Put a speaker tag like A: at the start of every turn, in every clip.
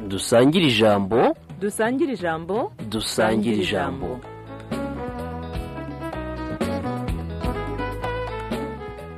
A: dusangire ijambo
B: dusangire ijambo
A: dusangire ijambo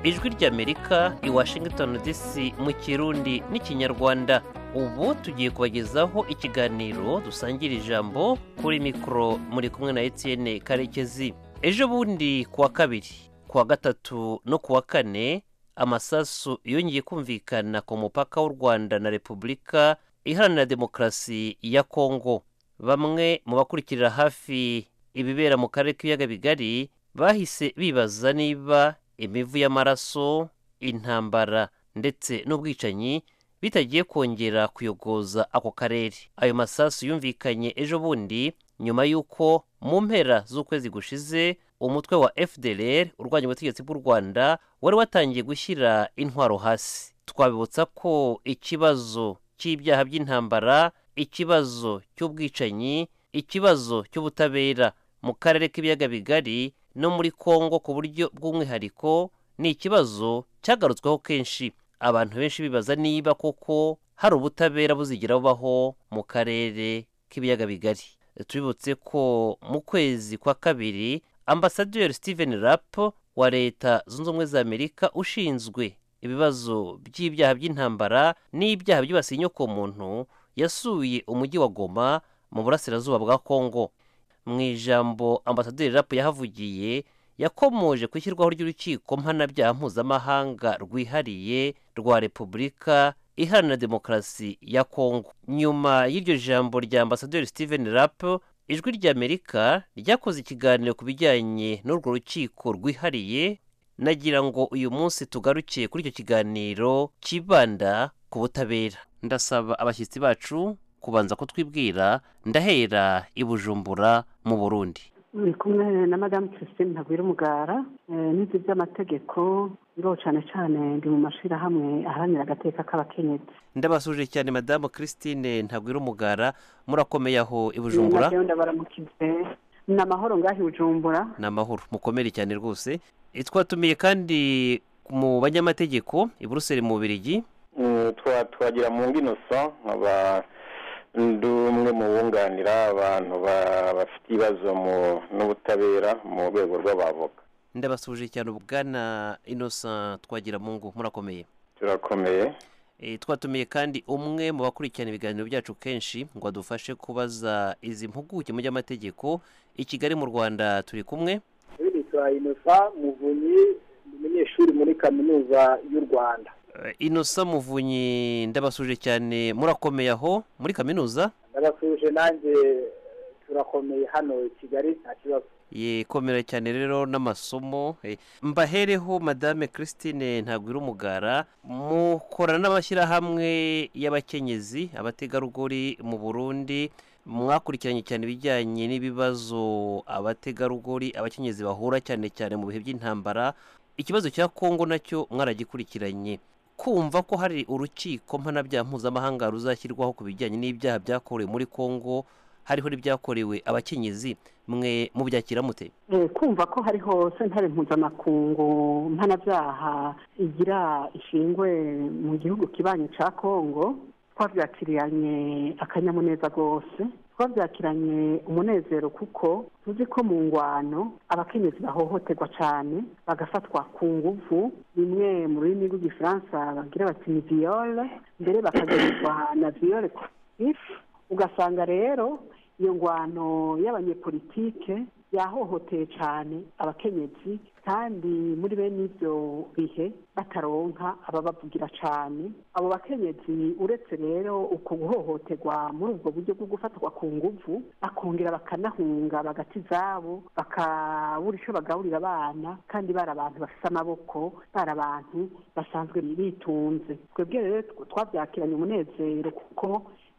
C: ijwi ry'amerika i washington dc mu kirundi n'ikinyarwanda ubu tugiye kubagezaho ikiganiro dusangira ijambo kuri mikoro muri kumwe na etienne karekezi ejo bundi kuwa kabiri kuwa gatatu no kuwa kane amasasu yongeye kumvikana ku mupaka w'u rwanda na repubulika iharanira demokarasi ya kongo bamwe mu bakurikirira hafi ibibera mu karere k'ibiyaga bigari bahise bibaza niba imivu y'amaraso intambara ndetse n'ubwicanyi bitagiye kongera kuyogoza ako karere ayo masasu yumvikanye ejo bundi nyuma y'uko mu mpera z'ukwezi gushize umutwe wa fdr urwanya ubutegetsi bw'u rwanda wari watangiye gushyira intwaro hasi twabibutsa ko ikibazo cy'ibyaha by'intambara ikibazo cy'ubwicanyi ikibazo cy'ubutabera mu karere k'ibiyaga bigari no muri kongo ku buryo bw'umwihariko ni ikibazo cyagarutsweho kenshi abantu benshi bibaza niba koko hari ubutabera buzigera bubaho mu karere k'ibiyaga bigari tubibutse ko mu kwezi kwa kabiri ambasaderi steven rapp wa leta zunze ubumwe za amerika ushinzwe ibibazo by'ibyaha by'intambara n'ibyaha byibasiye inyokomuntu yasuye umujyi wa goma mu burasirazuba bwa kongo mu ijambo ambasaderi rapu yahavugiye yakomoje ku ishyirwaho ry'urukiko mpanabyaha mpuzamahanga rwihariye rwa repubulika iharanira demokarasi ya kongo nyuma y'iryo jambo rya ambasaderi steven rapu ijwi ry'amerika ryakoze ikiganiro ku bijyanye n'urwo rukiko rwihariye nagira ngo uyu munsi tugarukiye kuri icyo kiganiro kibanda ku butabera ndasaba abashyitsi bacu kubanza kutwibwira ndahera i bujumbura mu burundi
D: ni kumwe na madamu christine ntagwira umugara n'ibyo by'amategeko biriho cyane cyane ndi mu mashyirahamwe aharanira agateka k'abakenyezi
C: ndabasuje cyane madamu christine ntagwira umugara murakomeye aho i bujumbura
D: ndabaramukize ni amahoro ngaho i bujumbura
C: ni amahoro mukomere cyane rwose twatumiye kandi mu banyamategeko i buruseli mu birigi
E: twagira mu nginosa nkaba ndi umwe mu bunganira abantu bafite ibibazo n'ubutabera mu rwego rw'abavoka
C: ndabasuje cyane ubwana inosa twagira mu ngo murakomeye
E: turakomeye
C: twatumiye kandi umwe mu bakurikirana ibiganiro byacu kenshi ngo adufashe kubaza izi mpuguke mu by'amategeko i kigali mu rwanda turi kumwe
F: twa inosa muvunyi ni umunyeshuri muri kaminuza y'u rwanda
C: inosa muvunyi ndabasuje cyane murakomeye aho muri kaminuza
F: ndabasuje nanjye turakomeye hano i kigali nta kibazo
C: yekomera cyane rero n'amasomo mbahereho madame christine ntagwira umugara mukorana n'amashyirahamwe y'abakenyezi abategarugori mu burundi mwakurikiranye cyane ibijyanye n'ibibazo abategarugori abakenyezi bahura cyane cyane mu bihe by'intambara ikibazo cya kongo nacyo mwaragikurikiranye kumva ko hari urukiko mpanabyaha mpuzamahanga ruzashyirwaho ku bijyanye n'ibyaha byakorewe muri kongo hariho n'ibyakorewe abakenyezi mwe mubyakira mute
D: kumva ko hariho sentare mpuzamakungu mpanabyaha igira ishingwe mu gihugu kibanyi cya kongo twabyakiranye akanyamuneza rwose twabyakiranye umunezero kuko tuzi ko mu ngwano abakenyezi bahohoterwa cyane bagafatwa ku nguvu bimwe mu rurimi rw'igifaransa bagira bati ni viyore mbere bakagarirwa na viyore ifu ugasanga rero iyo ngwano y'abanyepolitike yahohoteye cyane abakenyezi kandi muri bene ibyo bihe bataronka ababavugira cyane abo bakenyezi uretse rero uko guhohoterwa muri ubwo buryo bwo gufatwa ku nguvu bakongera bakanahunga bagati izabo bakabura icyo bagaburira abana kandi bari abantu bafite amaboko bari abantu basanzwe bitunze twebwe rero twabyakiranye umunezero kuko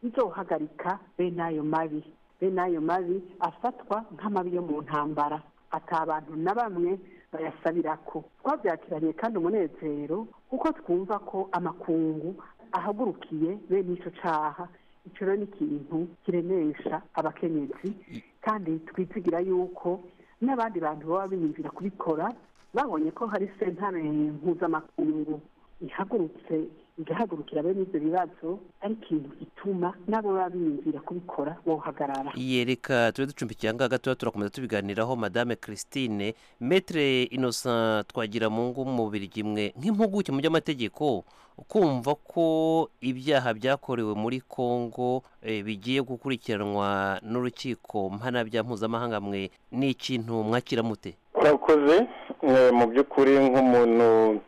D: bizohagarika bene ayo mabi bene ayo mabi afatwa nk'amabi yo mu ntambara atabantu na bamwe bayasabira ko twabyakiranye kandi umunezero kuko twumva ko amakungu ahagurukiye bene icyo cyaha icyo rero ni ikintu kiremesha abakenyezi kandi twizigira yuko n'abandi bantu baba biyumvira kubikora babonye ko hari sentare mpuzamakungu ihagurutse igahagurukira bene ibyo bibazo ari ikintu gituma n'abo baba biyumvira kubikora bohagarara
C: yereka tube ducumbikiye aha ngaha gatoya turakomeza tubiganiraho madame christine metre innocent twagira mu ngo umubiri imwe nk'impuguke mu by'amategeko kumva ko ibyaha byakorewe muri congo eh, bigiye gukurikiranwa n'urukiko mpanabya mpuzamahanga mwe ni ikintu mwakira mute
E: twakoze eh, mu by'ukuri nk'umuntu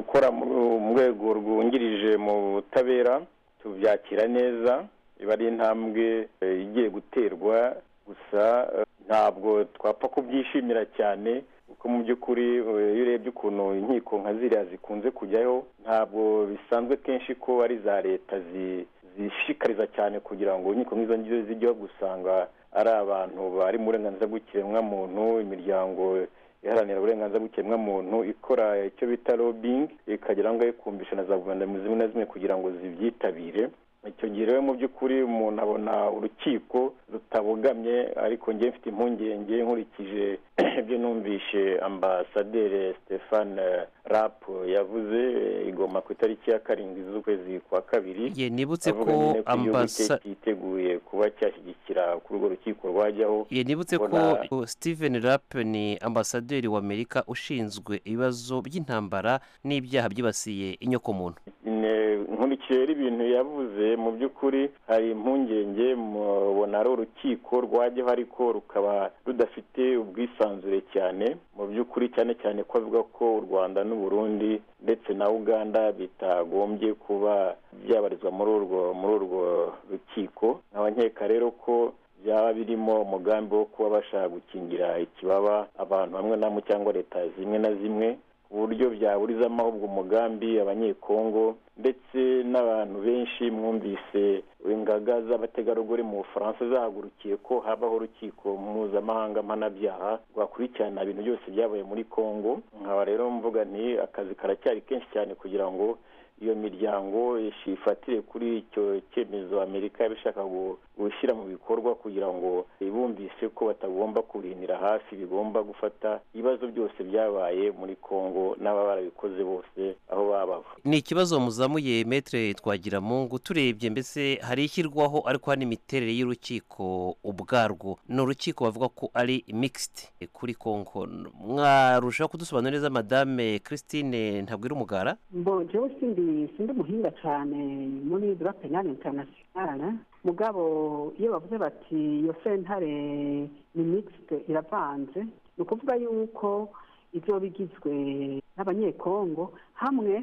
E: ukora mu mu rwego rwungirije mu butabera tubyakira neza iba ari intambwe eh, igiye guterwa gusa eh, ntabwo twapfa kubyishimira cyane kuko mu by'ukuri eh, iyo urebye ukuntu inkiko nka ziriya zikunze kujyayo ntabwo bisanzwe kenshi ko ari iza leta zi- zishishikariza cyane kugira ngo inkiko nk'izo ngizo zijyeho gusanga ari abantu bari mu burenganzira bw'ikiremwamuntu imiryango iharanira uburenganzira bw'ikiremwamuntu ikora icyo bita lobbying ikagira ngo ikumvisha na za guverinoma zimwe na zimwe kugira ngo zibyitabire icyo gihe rero mu by'ukuri umuntu abona urukiko rutabogamye ariko ngewe mfite impungenge nkurikije ibyo numvishe ambasaderi stéphane rap yavuze eh, igoma ku itariki ya karindwi z'ukwezi kwa kabiri
C: ye nibutse
E: avuga nyine
C: ko
E: ko igihugu
C: ambasa
E: cye cyiteguye kuba cyashyigikira kuri urwo rukiko rwajyaho
C: ye nibutse ko
E: Mbona-
C: uh, Steven Rapp ni ambasaderi w'Amerika ushinzwe ibibazo by'intambara n'ibyaha byibasiye inyokomuntu
E: Ne- nkurikije rero ibintu yavuze mu by'ukuri hari impungenge mubona ari urukiko rwajyaho ariko rukaba rudafite ubwisanzure cyane mu by'ukuri cyane cyane ko avuga ko u rwanda n'u burundi ndetse na uganda bitagombye kuba byabarizwa muri urwo muri urwo rukiko nkaba nkeka rero ko byaba birimo umugambi wo kuba bashaka gukingira ikibaba abantu bamwe na bamwe cyangwa leta zimwe na zimwe ku buryo byaburizamo ahubwo umugambi abanyekongo ndetse n'abantu benshi mwumvise ingaga z'abategarugori mu bufaransa zahagurukiye ko habaho urukiko mpuzamahanga mpanabyaha rwakurikirana ibintu byose byabaye muri kongo nkaba rero mvuga nti akazi karacyari kenshi cyane kugira ngo iyo miryango ifatire kuri icyo cyemezo amerika yaba ishaka gu- gushyira mu bikorwa kugira ngo ibumvise ko batagomba kurindira hafi bigomba gufata ibibazo byose byabaye muri congo n'ababa barabikoze bose aho baba bava
C: ni ikibazo muzamuye metre twagira mu ngo turebye mbese hari ishyirwaho ariko hari n'imiterere y'urukiko ubwarwo ni urukiko bavuga ko ari mixed kuri Kongo mwarushaho kudusobanurira neza madame Christine ntabwo iri umugara
D: mbojeho sindi sindi umuhinga cyane muri dura penale internationale mugabo iyo bavuze bati iyo sentare ni mixite iravanze ni ukuvuga yuko ibyo bigizwe n'abanyekongo hamwe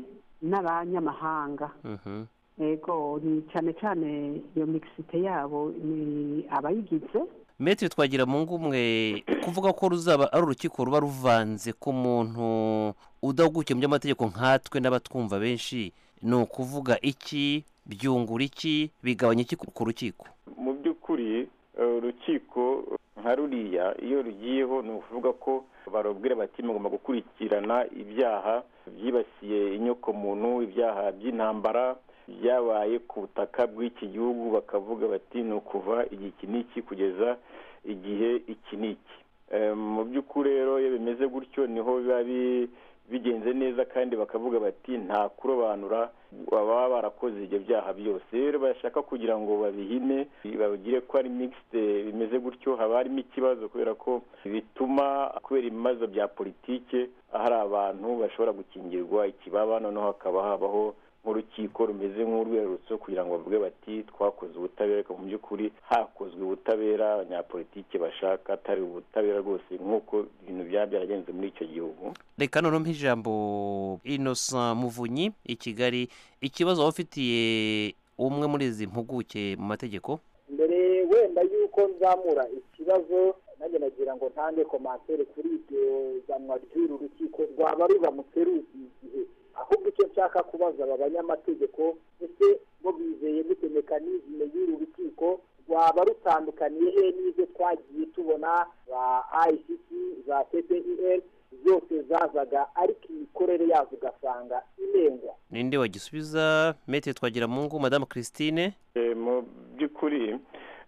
D: n'abanyamahanga
C: Mhm.
D: yego ni cyane cyane iyo mixite yabo ni abayigize
C: Metri twagira mu ngumwe kuvuga ko ruzaba ari urukiko ruba ruvanze ku muntu udahugukiye mu by'amategeko nkatwe n'abatwumva benshi ni ukuvuga iki byungura iki bigabanya iki ku ku rukiko
E: mu by'ukuri eh, urukiko nka ruriya iyo rugiyeho ni ukuvuga ko barubwira bati mugomba gukurikirana ibyaha byibasiye inyoko muntu ibyaha by'intambara byabaye ku butaka bw'iki gihugu bakavuga bati ni ukuva igiki n'iki kugeza igihe iki n'iki Eh, mu by'ukuri rero iyo bimeze gutyo niho biba bi- bigenze neza kandi bakavuga bati nta kurobanura baba barakoze ibyo byaha byose rero bashaka kugira ngo babihine babigire ko ari mixed bimeze gutyo haba harimo ikibazo kubera ko bituma kubera ibibazo bya politike hari abantu bashobora gukingirwa ikibaba noneho hakaba habaho nk'urukiko rumeze nk'urwerutso kugira ngo bavuge bati twakoze ubutabera ariko mu by'ukuri hakozwe ubutabera abanyapolitiki bashaka atari ubutabera rwose nk'uko ibintu byaba byaragenze muri icyo gihugu
C: reka noneho mpa ijambo innocent muvunyi i kigali ikibazo waba ufitiye umwe muri izi mpuguke mu mategeko
F: mbere wenda yuko nzamura ikibazo nanjye nagira ngo ntange komantere kuri iryo zanwa ry'uru rukiko rwaba ruramutse ruzi igihe ahubwo icyo nshaka kubaza aba banyamategeko ese bo bizeye gute mekanizme y'uru rukiko rwaba rutandukaniye he n'izo twagiye tubona za icc za ppel zose zazaga ariko imikorere yazo ugasanga irenga
C: ninde wagisubiza metre twagira mu ngo madame christine
E: Eh, mu by'ukuri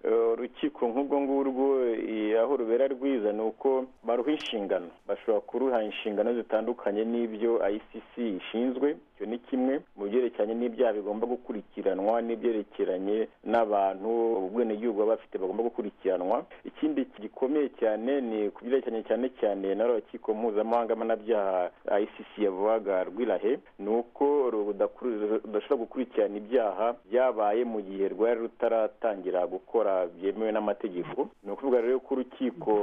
E: eh, urukiko nk'ubwo ngurwo eh, aho rubera rwiza ni uko baruha inshingano bashobora kuruha inshingano zitandukanye n'ibyo icc ishinzwe icyo icyo ni kimwe mu byerekeranye n'ibyaha bigomba gukurikiranwa n'ibyerekeranye n'abantu ubwenegihugu baba bafite bagomba gukurikiranwa ikindi gikomeye cyane ni ku byerekeranye cyane cyane na rukiko mpuzamahanga mpanabyaha icc yavugaga rwirahe ni uko rudashobora gukurikirana ibyaha byabaye mu gihe rwari rutaratangira gukora byemewe n'amategeko ni ukuvuga rero ko urukiko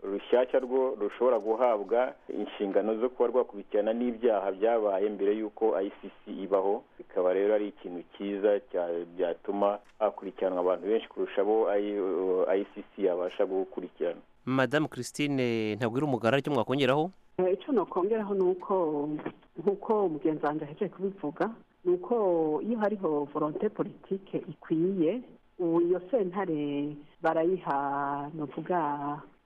E: rushyashya rwo rushobora guhabwa inshingano zo kuba rwakurikirana n'ibyaha byabaye mbere y'uko icc ibaho bikaba rero ari ikintu cyiza cya- byatuma hakurikiranwa abantu benshi kurusha abo icc yabasha gukurikirana
C: madamu christine ntabwo iri umugara icyo mwakongeraho
D: Eh, icyo nokongeraho ni uko nk'uko mugenzi wanjye ahejeje kubivuga ni uko iyo hariho volonte politike ikwiye ubu iyo sentare barayiha navuga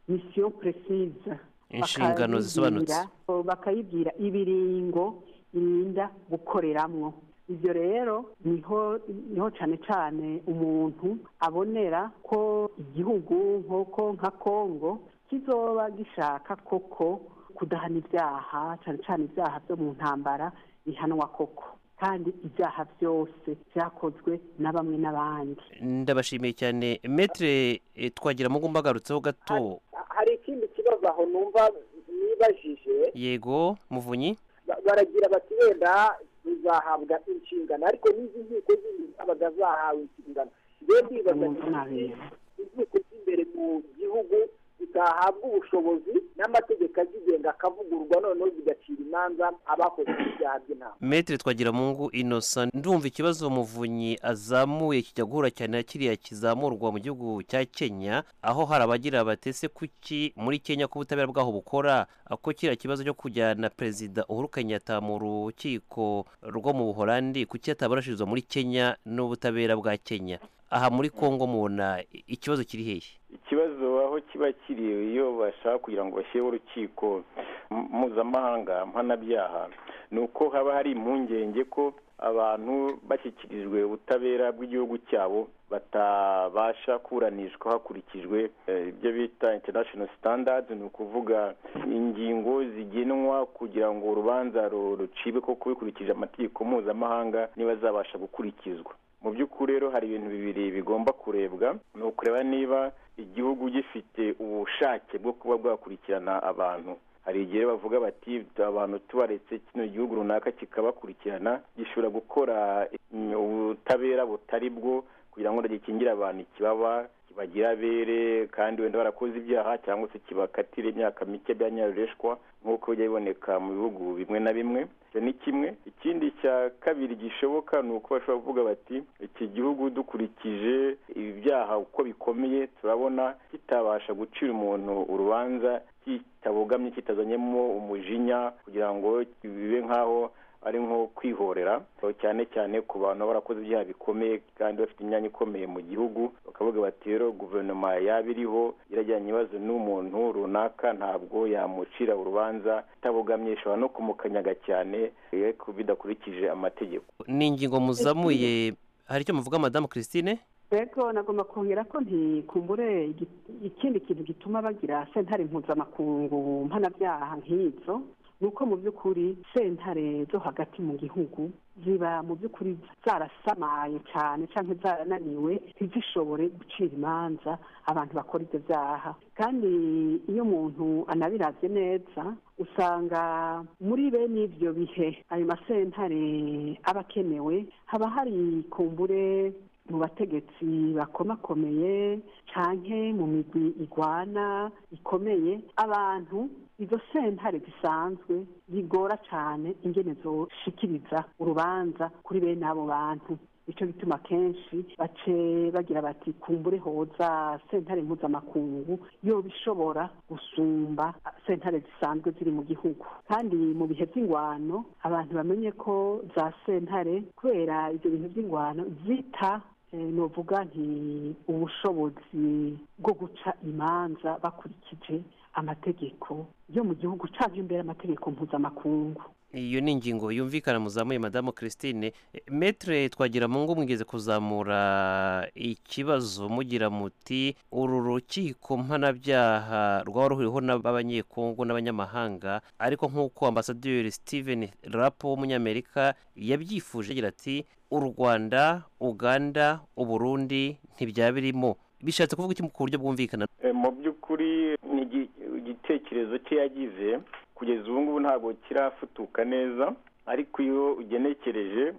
D: misiyo precise
C: Inshingano zisobanutse.
D: Bakayibwira- bakayibwira ibiringo irinda gukoreramwo ibyo rero niho niho cyane cyane umuntu abonera ko igihugu nk'uko nka kongo kizoba gishaka koko kudahana ibyaha cyane cyane ibyaha byo mu ntambara bihanwa koko kandi ibyaha byose byakozwe na bamwe n'abandi
C: ndabashimiye cyane metere twagira mugomba agarutseho gato
F: hari ikindi kibazo aho numva nibajije
C: yego muvunyi
F: Ba- baragira bati wenda tuzahabwa inshingano ariko n'izi nkiko zindi zabaga zahawe inshingano rero ndibaza
D: Numva nabi.
F: nti inkiko z'imbere mu gihugu zitahabwa ubushobozi n'amategeko azigenga akavugurwa noneho zigacira imanza abakoze ibyaha by'intambara
C: metere twagira mungu inosa ndumva ikibazo muvunyi azamuye kijya guhura cyane na kiriya kizamurwa mu gihugu cya kenya aho hari abagira batese kuki muri kenya ko ubutabera bwaho bukora ko kiriya kibazo cyo kujyana perezida uhuru kenyatta mu rukiko rwo mu buholandi kuki atabarashirizwa muri kenya n'ubutabera bwa kenya aha muri kongo mubona i- ikibazo kiri hehe
E: ikibazo aho kiba kiri iyo bashaka kugira ngo bashyireho urukiko m- mpuzamahanga mpanabyaha ni uko haba hari impungenge ko abantu bashyikirijwe ubutabera bw'igihugu cyabo batabasha kuburanishwa hakurikijwe eh, ibyo bita international standards ni ukuvuga ingingo zigenwa kugira ngo urubanza ru- rucibwe koko bikurikije amategeko mpuzamahanga niba zabasha gukurikizwa mu by'ukuri rero hari ibintu bibiri bigomba kurebwa ni ukureba niba igihugu gifite ubushake bwo kuba bwakurikirana abantu hari igihe rero bavuga bati abantu tubaretse kino gihugu runaka kikabakurikirana gishobora gukora mm, ubutabera butari bwo kugira ngo gikingire abantu ikibaba kibagira abere kandi wenda barakoze ibyaha cyangwa se kibakatira imyaka mike byanyarureshwa nk'uko bijya biboneka mu bihugu bimwe na bimwe icyo ni kimwe ikindi cya kabiri gishoboka ni uko bashobora kuvuga bati iki gihugu dukurikije ibyaha uko bikomeye turabona kitabasha gucira umuntu urubanza kitabogamye kitazanyemo umujinya kugira ngo bibe nk'aho ari nko kwihorera aho cyane cyane ku bantu baba barakoze ibyaha bikomeye kandi bafite imyanya ikomeye mu gihugu bakavuga bati rero guverinoma yaba iriho irajyanye ibibazo n'umuntu runaka ntabwo yamucira urubanza itabogamye ishobora no kumukanyaga cyane ariko bidakurikije amategeko
C: ni ingingo muzamuye hari icyo muvuga madamu christine
D: rero nagomba kongera ko ntikumbure igi- ikindi kintu gituma bagira sentare mpuzamakungu mpanabyaha nk'izo ni uko mu by'ukuri sentare zo hagati mu gihugu ziba mu by'ukuri zarasamaye cyane cyangwa zarananiwe ntizishobore gucira imanza abantu bakora ibyo byaha kandi iyo umuntu anabiraze neza usanga muri bene ibyo bihe ayo masentare aba akenewe haba hari kumbure mu bategetsi bakomakomeye canke mu migwi igwana ikomeye abantu izo sentare zisanzwe zigora cane ingene zoshikiriza urubanza kuri bene abo bantu nico gituma kenshi bace bagira bati kumbure hoza sentare mpuzamakungu yoba ishobora gusumba sentare zisanzwe ziri mu gihugu kandi mu bihe by'ingwano abantu bamenye ko za sentare kubera ibyo bintu by'ingwano zita eh, novuga nti ubushobozi bwo guca imanza bakurikije amategeko yo mu gihugu cyangwa imbere amategeko mpuzamakungu
C: iyo ni ingingo yumvikana muzamuye madamu christine metre twagira mu ngo mwigeze kuzamura ikibazo mugira muti uru rukiko mpanabyaha rwaba ruhuriweho n'abanyekongo n'abanyamahanga ariko nk'uko ambasaderi steven rapo w'umunyamerika yabyifuje agira ati u rwanda uganda uburundi ntibyaba birimo bishatse kuvuga iki ku buryo bwumvikana
E: E, mu by'ukuri ni igi- igitekerezo cye yagize kugeza ubu ngubu ntabwo kirafutuka neza ariko iyo ugenekereje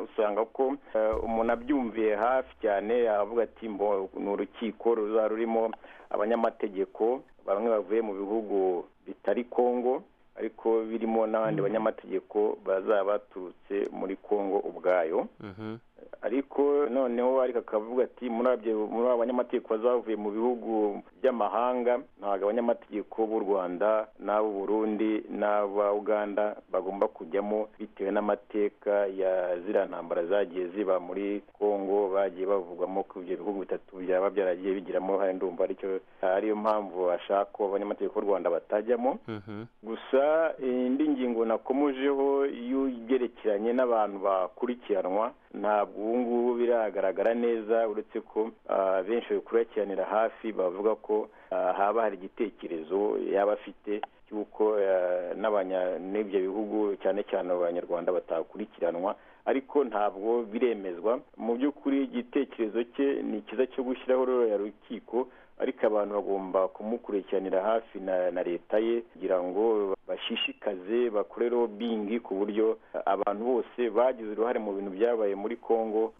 E: usanga ko e, umuntu abyumviye hafi cyane avuga ati mbo ni urukiko ruzaba rurimo abanyamategeko bamwe bavuye mu bihugu bitari kongo ariko birimo n'abandi banyamategeko bazaba baturutse muri kongo ubwayo
C: Mhm.
E: ariko noneho ariko akavuga ati muri abyo- muri abo banyamategeko bazavuye mu bihugu by'amahanga ntabwo abanyamategeko b'u rwanda n'ab'u burundi n'aba uganda bagomba kujyamo bitewe n'amateka ya ziriya ntambara zagiye ziba muri kongo bagiye bavugwamo ko ibyo bihugu bitatu byaba byaragiye bigiramo hari ndumva aricyo ariyo mpamvu bashaka ko abanyamategeko b'u rwanda batajyamo
C: Mhm.
E: gusa indi ngingo nakomojeho y'ibyerekeranye n'abantu bakurikiranwa ntabwo ubu ngubu biragaragara neza uretse ko ah, benshi babikurikiranira hafi bavuga ko ah, haba hari igitekerezo yaba afite cy'uko ah, n'abanya- n'ibyo bihugu cyane cyane abanyarwanda batakurikiranwa ariko ntabwo biremezwa mu by'ukuri igitekerezo cye ni cyiza cyo gushyiraho rero ya rukiko ariko abantu bagomba kumukurikiranira hafi na na leta ye kugira ngo bashishikaze bakore lobbying ku buryo abantu bose bagize uruhare mu bintu byabaye muri Congo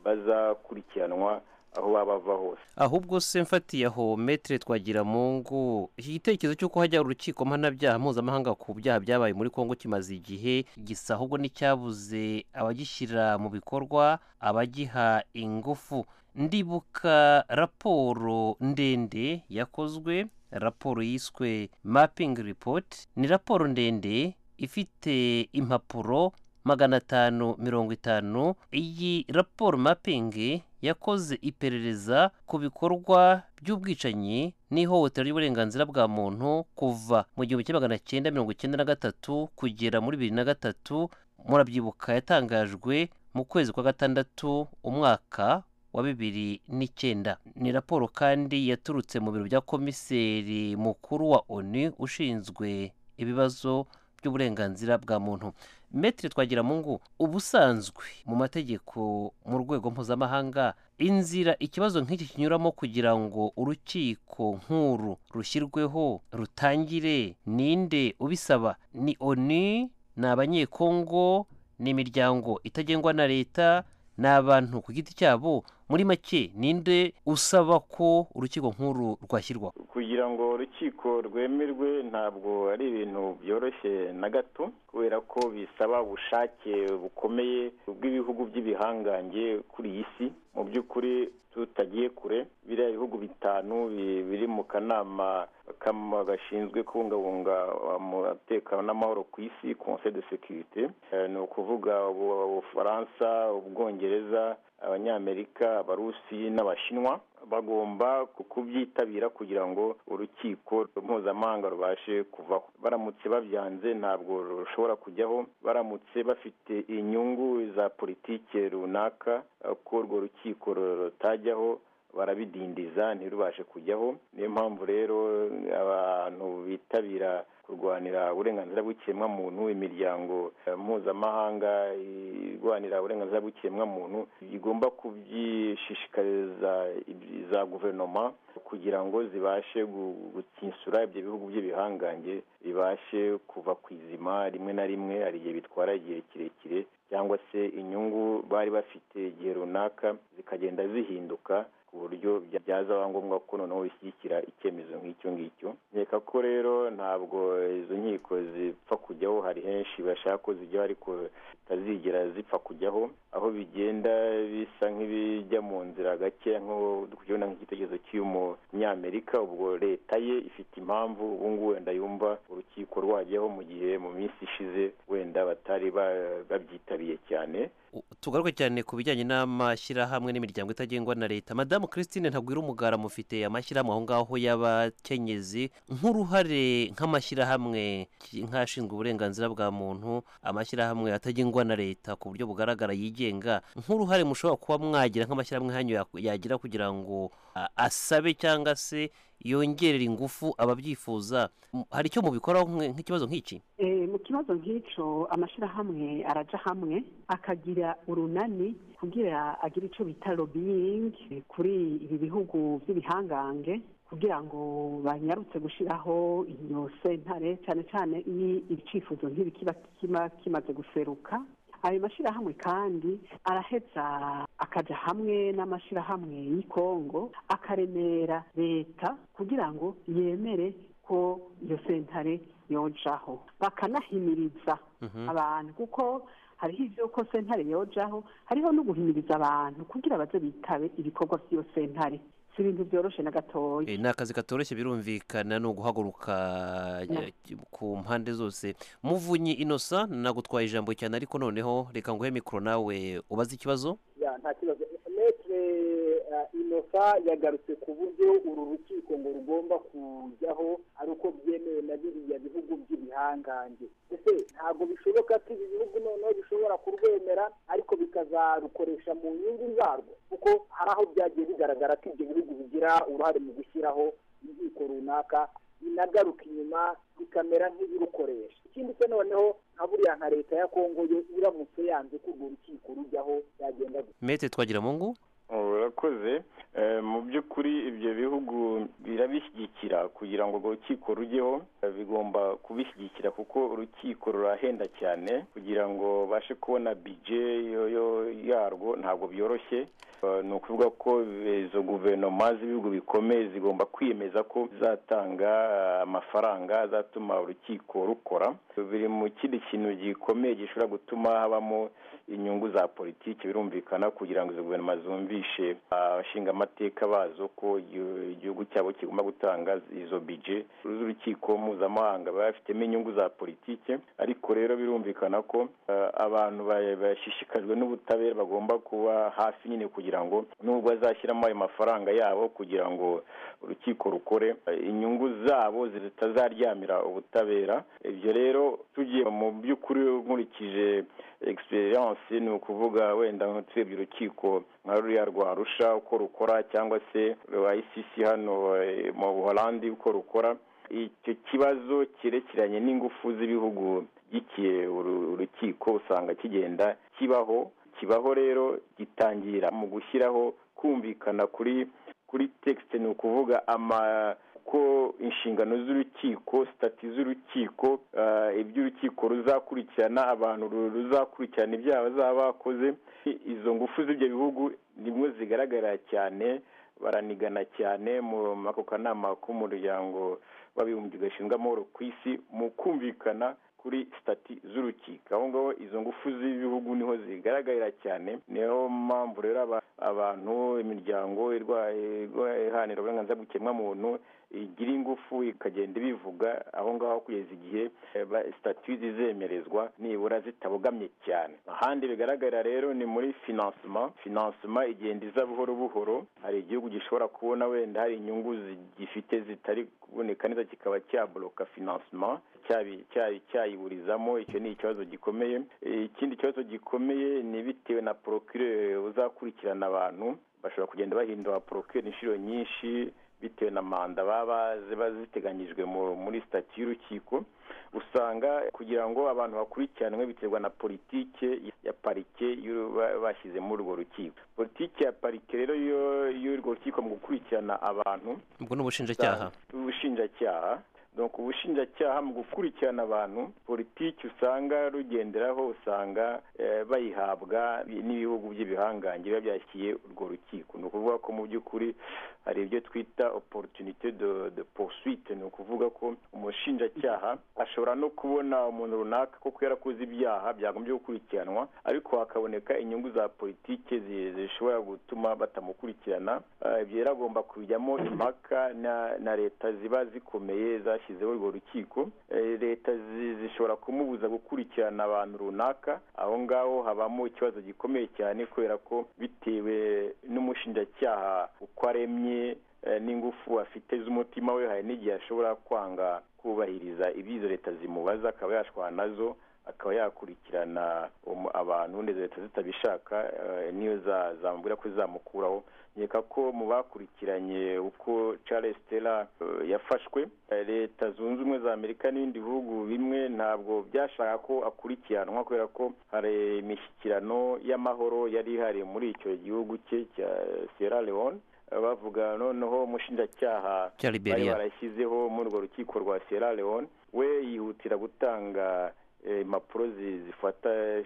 E: bazakurikiranwa aho baba bava hose
C: ahubwo se mfatiye aho metere twagira mu ngo iki gitekerezo cy'uko hajya urukiko mpanabyaha mpuzamahanga ku byaha byabaye muri kongo kimaze igihe gisa ahubwo n'icyabuze abagishyira mu bikorwa abagiha ingufu ndibuka raporo ndende yakozwe raporo yiswe mapping report ni raporo ndende ifite impapuro magana atanu mirongo itanu iyi raporo mapingi yakoze iperereza ku bikorwa by'ubwicanyi n'ihohotera ry'uburenganzira bwa muntu kuva mu gihumbi kimwe magana cyenda mirongo icyenda na gatatu kugera muri bibiri na gatatu murabyibuka yatangajwe mu kwezi kwa gatandatu umwaka wa bibiri n'icyenda ni raporo kandi yaturutse mu biro bya komiseri mukuru wa onu ushinzwe ibibazo by'uburenganzira bwa muntu metere twagira mu ngo ubusanzwe mu mategeko mu rwego mpuzamahanga inzira ikibazo nk'iki kinyuramo kugira ngo urukiko nk'uru rushyirweho rutangire ninde ubisaba ni oni ni abanyekongo ni imiryango itagengwa na leta ni abantu ku giti cyabo muri make ninde usaba ko urukiko nk'uru rwashyirwaho
E: kugira ngo urukiko rwemerwe ntabwo ari ibintu byoroshye na gato kubera ko bisaba ubushake bukomeye bw'ibihugu by'ibihangange kuri iyi si mu by'ukuri tutagiye kure biriya bihugu bitanu bi- biri mu kanama kama- gashinzwe kubungabunga umutekano n'amahoro ku isi conseil de sécurité Eh, ni ukuvuga ubu- ubufaransa ubwongereza abanyamerika abarusi n'abashinwa bagomba ku- kubyitabira kugira ngo urukiko mpuzamahanga rubashe kuvaho baramutse babyanze ntabwo rushobora kujyaho baramutse bafite inyungu za politike runaka eh, ko urwo rukiko rutajyaho barabidindiza ntirubashe kujyaho niyo mpamvu rero abantu bitabira kurwanira uburenganzira bw'ikiremwamuntu imiryango eh, mpuzamahanga irwanira uburenganzira bw'ikiremwamuntu igomba kubyishishikariza ibi- za guverinoma kugira ngo zibashe gu- gutsinsura ibyo bihugu by'ibihangange bibashe kuva ku izima rimwe na rimwe hari igihe bitwara igihe kirekire cyangwa se inyungu bari bafite igihe runaka zikagenda zihinduka ku buryo bya- byazaba ngombwa ko noneho bishyigikira icyemezo nk'icyo ngicyo nkeka ko rero ntabwo izo nkiko zipfa kujyaho hari henshi bashaka ko zijyaho ariko zitazigera zipfa kujyaho aho bigenda bisa nk'ibijya mu nzira gake nk'ukubona nk'igitekerezo cy'umunyamerika ubwo leta ye ifite impamvu ubu ngubu wenda yumva urukiko rwajyaho mu gihe mu minsi ishize wenda batari ba- babyitabiriye cyane
C: tugaruke cyane ku bijyanye n'amashyirahamwe n'imiryango itagengwa na leta madamu christine ntagwira umugara mufite amashyirahamwe aho ngaho y'abakenyezi nk'uruhare nk'amashyirahamwe ki- nk'ashinzwe uburenganzira bwa muntu amashyirahamwe atagengwa na leta ku buryo bugaragara yigenga nk'uruhare mushobora kuba mwagira nk'amashyirahamwe hanyu yak- yagira kugira ngo a- asabe cyangwa se yongerera ingufu ababyifuza M- hari icyo mubikoraho nk'e- nk'ikibazo nk'iki
D: Eh, mu kibazo nk'icyo amashyirahamwe araja hamwe akagira urunani kugira agire icyo bita lobbying kuri ibi bihugu by'ibihangange kugira ngo banyarutse gushyiraho iyo sentare cyane cyane iyo icyifuzo nk'ibikiba kimaze guseruka ayo mashyirahamwe kandi araheza akaja hamwe n'amashyirahamwe y'i Kongo akaremera leta kugira ngo yemere ko iyo sentare yojaho bakanahimiriza
C: Mhm.
D: abantu kuko hariho iby'uko sentare yojaho hariho no guhimiriza abantu kugira baze bitabe ibikorwa by'iyo sentare si ibintu byoroshe na gatoya
C: Eh, ni akazi katoroshye birumvikana ni uguhaguruka
D: Yeah.
C: eh, ku mpande zose muvunyi inosa nagutwaye ijambo cyane ariko noneho reka nguhe mikoro nawe ubaze ikibazo
F: Ya, nta kibazo metre uh, inosa yagarutse ku buryo uru rukiko ngo rugomba kujyaho ari uko byemewe na biriya bihugu by'ibihangange ese ntabwo bishoboka ko ibi bihugu noneho bishobora kurwemera ariko bikazarukoresha mu nyungu zarwo kuko hari aho byagiye bigaragara ko ibyo bihugu bigira uruhare mu gushyiraho inkiko runaka inagaruka inyuma bikamera nk'ibirukoresha ikindi se noneho nka buriya nka leta ya kongo yo iramutse yanze ko urwo rukiko rujyaho yagenda gute
C: mete twagira mungu
E: urakoze Eh, mu by'ukuri ibyo bihugu birabishyigikira kugira ngo urwo rukiko rujyeho eh, bigomba kubishyigikira kuko urukiko rurahenda cyane kugira ngo babashe kubona bije yo- yo- yarwo ntabwo byoroshye Eh, ni ukuvuga ko eh, izo guverinoma z'ibihugu bikomeye zigomba kwiyemeza ko zatanga eh, amafaranga azatuma urukiko rukora biri mu kindi kintu gikomeye gishobora gutuma habamo inyungu za politiki birumvikana kugira ngo izo guverinoma zumvishe abashingamateka bazo ko igio- igihugu cyabo kigomba gutanga izo bije z'urukiko mpuzamahanga baba bafitemo inyungu za politike ariko rero birumvikana ko ah, abantu ba- bashishikajwe n'ubutabera bagomba kuba hafi nyine kugira ngo nubwo bazashyiramo ayo mafaranga yabo kugira ngo urukiko rukore eh, inyungu zabo zitazaryamira ubutabera ibyo rero tugiye mu by'ukuri nkurikije experience ni ukuvuga wenda nko turebye urukiko nka ruriya rwa rusha uko rukora cyangwa se rwa ICC hano eh, mu Buholandi uko rukora icyo kibazo cyerekeranye n'ingufu z'ibihugu gikiye urukiko usanga kigenda kibaho kibaho rero gitangira mu gushyiraho kumvikana kuri kuri texte ni ukuvuga ama ko inshingano z'urukiko sitati z'urukiko ah, ibyo urukiko ruzakurikirana abantu ru- ruzakurikirana ibyaha bazaba bakoze izo ngufu z'ibyo bihugu nimwe zigaragara cyane baranigana cyane mu muri ako kanama k'umuryango w'abibumbye gashinzwe amahoro ku isi mu kumvikana kuri sitati z'urukiko aho ngaho izo ngufu z'ibihugu niho zigaragarira cyane niyo mpamvu rero aba- abantu imiryango irwaye irwaye iharanira uburenganzira bw'ikiremwamuntu igira ingufu ikagenda ibivuga aho ngaho kugeza igihe eh, ba- statut zizemerezwa nibura zitabogamye cyane ahandi bigaragara rero ni muri financement financement igenda iza buhoro buhoro hari igihugu gishobora kubona wenda hari inyungu zi- gifite zitari kuboneka neza kikaba cyaboloka financement cyabi- cyayi- cyayiburizamo icyo ni ikibazo gikomeye Eh, ikindi kibazo gikomeye ni bitewe na procureur uzakurikirana abantu bashobora kugenda bahindura procureur inshuro nyinshi bitewe na manda baba ziba ziteganyijwe mu- muri sitati y'urukiko usanga kugira ngo abantu bakurikiranwe biterwa na politike ya parike y'uru- ba- bashyize muri urwo rukiko politike ya parike rero yo- y'urwo rukiko mu gukurikirana abantu
C: ubwo ni ubushinjacyaha
E: ubushinjacyaha donc ubushinjacyaha mu gukurikirana abantu politiki usanga rugenderaho usanga eh, bayihabwa n'ibihugu by'ibihangange biba byashyiye urwo rukiko ni ukuvuga ko mu by'ukuri hari ibyo twita opportunité de, de poursuite ni ukuvuga ko umushinjacyaha ashobora no kubona umuntu runaka koko yarakoze ibyaha byagombye gukurikiranwa ariko hakaboneka inyungu za politike zi- zishobora gutuma batamukurikirana Eh, ibyo rero agomba kujyamo impaka na, na leta ziba zikomeye za bashyizeho urwo rukiko Eh, leta zi- zishobora kumubuza gukurikirana abantu runaka aho ngaho habamo ikibazo gikomeye cyane kubera ko bitewe n'umushinjacyaha uko aremye eh, n'ingufu afite z'umutima we hari n'igihe ashobora kwanga kubahiriza ibyizo leta zimubaza akaba yashwana nazo akaba yakurikirana umu- abantu ndetse leta zitabishaka eh, niyo za- zamubwira ko izamukuraho nkeka ko mu bakurikiranye uko charles tera eh, yafashwe eh, leta zunze ubumwe za amerika n'ibindi bihugu bimwe ntabwo byashaka ko akurikiranwa kubera ko hari imishyikirano y'amahoro yari ihari muri icyo gihugu cye cya sierra leone Eh, bavuga noneho umushinjacyaha
C: cya
E: bari
C: liberia
E: barashyizeho muri urwo rukiko rwa sierra leone we yihutira gutanga eh, impapuro zi- zifata eh,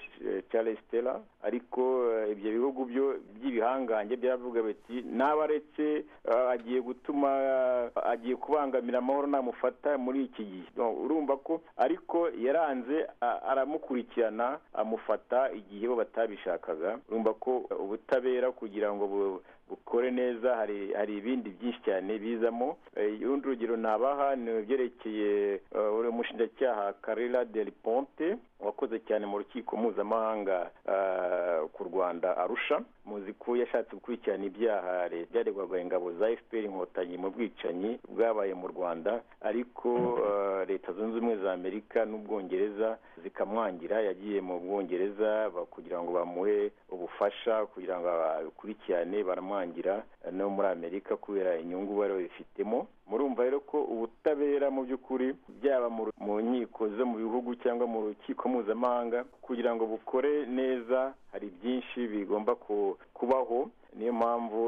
E: charles stella ariko eh, ibyo bihugu byo by'ibihangange byaravuga biti naba aretse eh, agiye gutuma eh, agiye kubangamira amahoro namufata muri iki gihe No, urumva ko ariko yaranze a- aramukurikirana amufata igihe bo batabishakaga urumva ko eh, ubutabera kugira ngo bu- bukore neza hari hari ibindi byinshi cyane bizamo Eh, urundi urugero nabaha ni ibyerekeye eh, uri umushinjacyaha karila del ponte wakoze cyane mu rukiko mpuzamahanga eh, ku rwanda arusha muzi ko yashatse gukurikirana ibyaha re- byaregwaga ingabo za fpr inkotanyi mu bwicanyi bwabaye mu rwanda ariko eh, leta zunze ubumwe za amerika n'ubwongereza zikamwangira yagiye mu bwongereza ba- kugira ngo bamuhe ubufasha kugira ngo bakurikirane baramwangira eh, no muri amerika kubera inyungu bari babifitemo murumva rero ko ubutabera mu by'ukuri byaba mu ru- mu nkiko zo mu bihugu cyangwa mu rukiko mpuzamahanga kugira ngo bukore neza hari byinshi bigomba ku- kubaho niyo mpamvu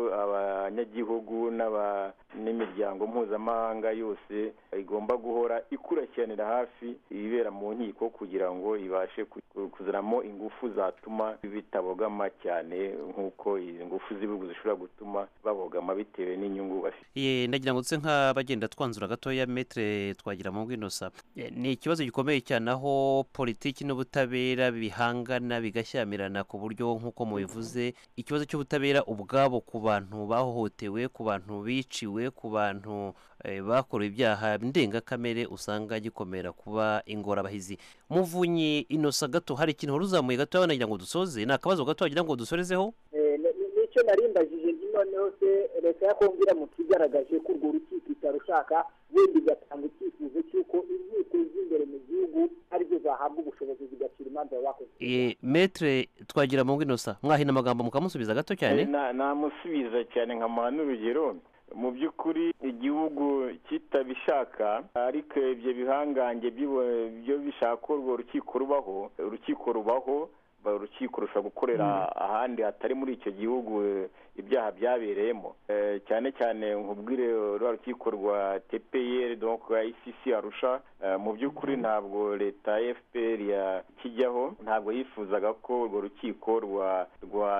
E: abanyagihugu n'aba- n'imiryango mpuzamahanga yose igomba guhora ikurikiranira hafi ibibera mu nkiko kugira ngo ibashe ku- kuzanamo ingufu zatuma bitabogama cyane nk'uko izi ngufu z'ibihugu zishobora gutuma babogama bitewe n'inyungu bafite
C: ye ndagira ngo tuse nk'abagenda twanzura gatoya metre twagira mu inosa Eh, ni ikibazo gikomeye cyane aho politiki n'ubutabera bihangana bigashyamirana ku buryo nk'uko mubivuze ikibazo cy'ubutabera ubwabo ku bantu bahohotewe ku bantu biciwe ku bantu eh, bakorewe ibyaha ndengakamere usanga gikomera kuba ingorabahizi muvunyi inosa gato hari ikintu wari uzamuye gatoya nagira ngo dusoze ni akabazo gato wagira ngo dusorezeho
F: Eh, ni- ni- nicyo narimbajije nti noneho se leta ya kongo iramutse igaragaje ko urwo rukiko itarushaka wenda igatanga icyifuzo cy'uko inkiko z'imbere mu gihugu arizo zahabwa ubushobozi zigacira imanza bakoze
C: Eh, metre twagira mu inosa mwahina amagambo mukamusubiza gato cyane
E: Na- namusubiza cyane nkamuha n'urugero mu by'ukuri igihugu kitabishaka ariko ibyo bihangange bibo- byo bishaka ko urwo rukiko rubaho urukiko rubaho ba- urukiko rushobora gukorera ahandi hatari muri icyo gihugu eh, ibyaha byabereyemo Eh, cyane cyane nkubwire eh, rwa rukiko rwa tpr donc rwa icc arusha eh, mu by'ukuri ntabwo leta ya fpr kijyaho ntabwo yifuzaga ko urwo rukiko rwa rwa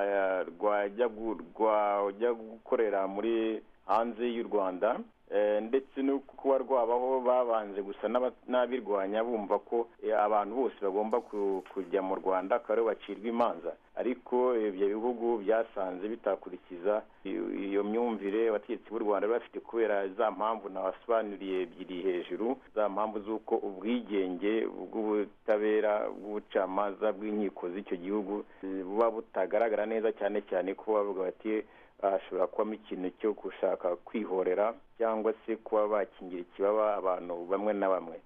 E: rwajya gu- rwajya gukorera muri hanze y'u rwanda Eh, ndetse no kuba rwabaho babanje gusa n'aba- n'abirwanya bumva ko eh, abantu bose bagomba ku- kujya mu rwanda akaba aribo bacirwa imanza ariko ibyo bihugu byasanze bitakurikiza iyo iyo myumvire abategetsi b'u rwanda bari bafite kubera za mpamvu nabasobanuriye ebyiri hejuru za mpamvu z'uko ubwigenge bw'ubutabera bw'ubucamanza bw'inkiko z'icyo gihugu eh, buba butagaragara neza cyane cyane ko bavuga bati hashobora kubamo ikintu cyo gushaka kwihorera cyangwa se kuba bakingira ikibaba abantu bamwe na bamwe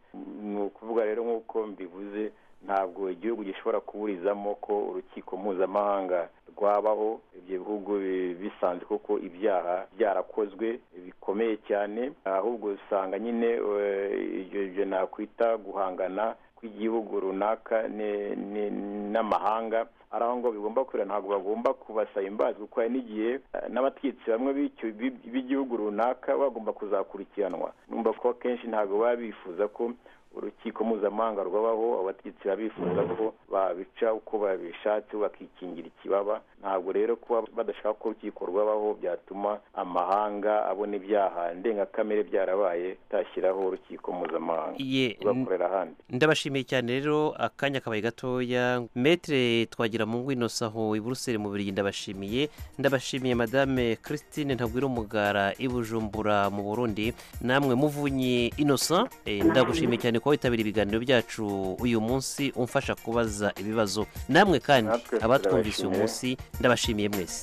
E: ni ukuvuga rero nk'uko mbivuze ntabwo igihugu gishobora kuburizamo ko urukiko mpuzamahanga rwabaho ibyo bihugu bi- bisanzwe koko ibyaha byarakozwe bikomeye cyane ahubwo usanga nyine eh, ibyo ibyo nakwita guhangana kw'igihugu runaka ni- ni- n'amahanga ari aho ngo bigomba kurira ntabwo bagomba kubasaba imbazi kuko hari n'igihe eh, n'abategetsi bamwe b'icyo- b'i- b'igihugu runaka bagomba kuzakurikiranwa numva ko akenshi ntabwo baba bifuza ko urukiko mpuzamahanga rwabaho abategetsi babifuza ko babica uko babishatse bakikingira ikibaba ntabwo rero kuba badashaka ko urukiko rwabaho byatuma amahanga abona ibyaha ndengakamere byarabaye atashyiraho urukiko mpuzamahanga
C: ye
E: rugakorera ahandi
C: ndabashimiye cyane rero akanya kabaye gatoya metere twagira mu ngwino saho i buruseli mu birigi ndabashimiye ndabashimiye madame christine ntagwira umugara i bujumbura mu burundi namwe muvunyi innocent Eh, ndagushimiye cyane kuba witabira ibiganiro byacu uyu munsi umfasha kubaza ibibazo namwe kandi
E: Natwe
C: abatwumvise uyu
E: turabashimiye.
C: munsi ndabashimiye mwese